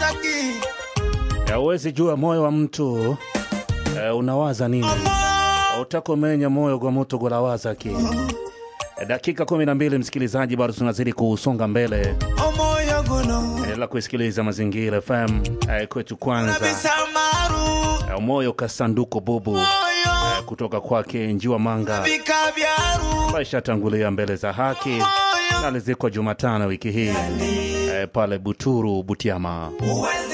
taki Ya Huwezi jua moyo wa mtu eh, unawaza nini, utakomenya moyo gwa mutu gulawaza ki. Eh, Dakika 12 msikilizaji, bado tunazidi kusonga mbele omoyo guno la kuisikiliza Mazingira FM eh, kwetu kwanza nabisa maru eh, moyo kasanduku bubu moyo eh, kutoka kwake Njiwa Manga bika byaru maisha tangulia mbele za haki moyo na alizikwa Jumatano wiki hii eh, pale Buturu Butiama. uwezi